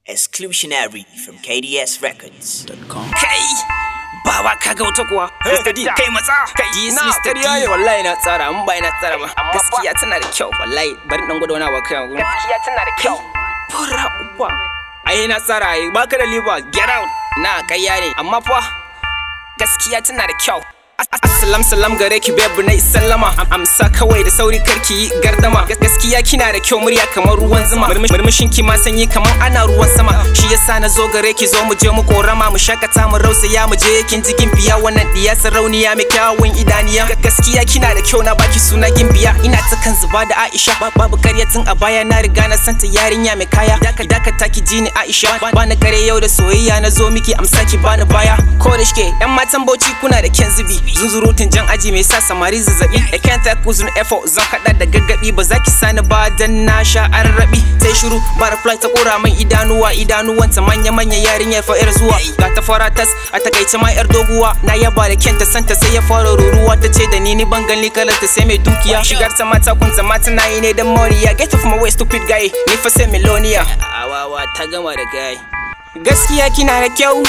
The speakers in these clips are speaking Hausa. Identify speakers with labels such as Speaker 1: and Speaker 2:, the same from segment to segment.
Speaker 1: Exclusionary from KDSRecords.com.
Speaker 2: kai bawa kaga wata kuwa Mr. D kai matsa kai
Speaker 3: Yes,
Speaker 2: na
Speaker 3: Mr.
Speaker 2: ƙarya ne
Speaker 3: D.
Speaker 2: wallahi na tsara mun bai na tsara ba
Speaker 3: Amma
Speaker 2: gaskiya tana da kyau wallahi bari dan gwada wani abu kai gurin
Speaker 3: gaskiya tana da kyau
Speaker 2: fara uba ai na tsara ai baka da liver get out na ƙarya ne amma fa gaskiya tana da kyau Assalam salam gare ki babu na sallama amsa kawai da sauri karki yi gardama gaskiya kina da kyau murya kamar ruwan zuma murmushin ki ma sanyi kamar ana ruwan sama shi yasa na zo gare ki zo mu je mu korama mu shakata mu rausaya mu je kin ji gimbiya wannan diya sarauniya mai kyawun idaniya gaskiya kina da kyau na baki suna gimbiya ina ta kan zuba da Aisha babu karyatin a baya na riga na santa yarinya mai kaya daka daka taki ji ni Aisha bani kare yau da soyayya na zo miki amsa ki bani baya ko da shike yan matan bauchi kuna da kyan zubi zunzurutun jan aji mai sa samari zazzabi da kyan ta kuzun efo zan hada da gaggabi ba za ki sani ba dan na sha arrabi sai shiru butterfly ta kora min idanuwa idanuwanta manya manya yarinya fa yar zuwa ga ta fara tas a takaice ma yar doguwa na yaba da kyanta santa sai ya fara ruruwa ta ce da ni ni ban gani kalar ta sai mai dukiya shigar ta mata kun zama tana yi ne dan moriya get off my way stupid guy ni fa sai miloniya awawa ta gama da guy gaskiya kina da kyau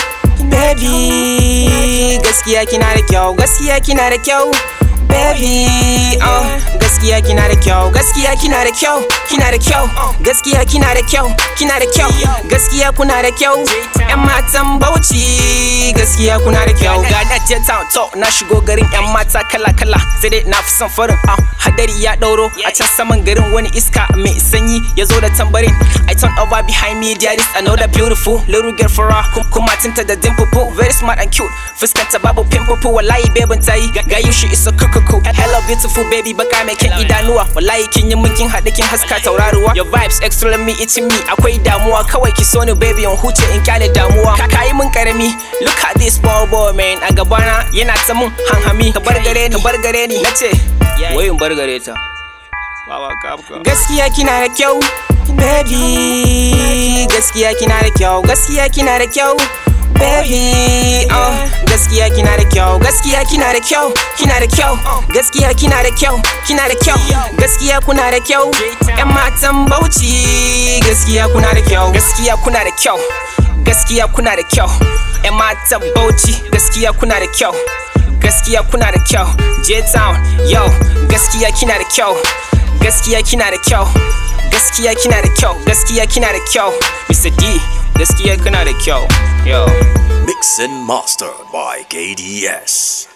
Speaker 2: baby gaskiya kina da kyau gaskiya kina da kyau baby oh gaskiya kina da kyau gaskiya kina da kyau kina da kyau gaskiya kina da kyau kina da kyau gaskiya kuna da kyau yan matan bauchi gaskiya kuna da kyau ga da jet town to na shigo garin yan mata kala kala sai dai na fi son farin ah hadari ya dauro a can saman garin wani iska mai sanyi ya zo da tambarin i turn over behind me there is another beautiful little girl for her kuma tinta da dimple very smart and cute fuskanta babu pimple wallahi bebin tayi ga you she is a kukuku hello beautiful baby baka mai kyan idanuwa wallahi kin yi mun kin haɗu kin haska tauraruwa your vibes extra me it's me akwai damuwa kawai ki so ni baby in huce in kyale damuwa ka yi mun karami look at this small boy man a gabana yana ta mun hanhami ka bar gare ni ka bar gare ni nace wai in bar gare ta gaskiya kina da kyau baby gaskiya kina da kyau gaskiya kina da kyau baby oh gaskiya kina da kyau gaskiya kina da kyau kina da kyau gaskiya kina da kyau kina da kyau gaskiya kuna da kyau yan matan bauchi gaskiya kuna da kyau gaskiya kuna da kyau gaskiya kuna da kyau yan matan bauchi gaskiya kuna da kyau gaskiya kuna da kyau j-town yo gaskiya kina da kyau gaskiya kina da kyau gaskiya kina da kyau gaskiya kina da kyau mr d gaskiya kana da kyau yo
Speaker 1: Mix and mastered by KDS.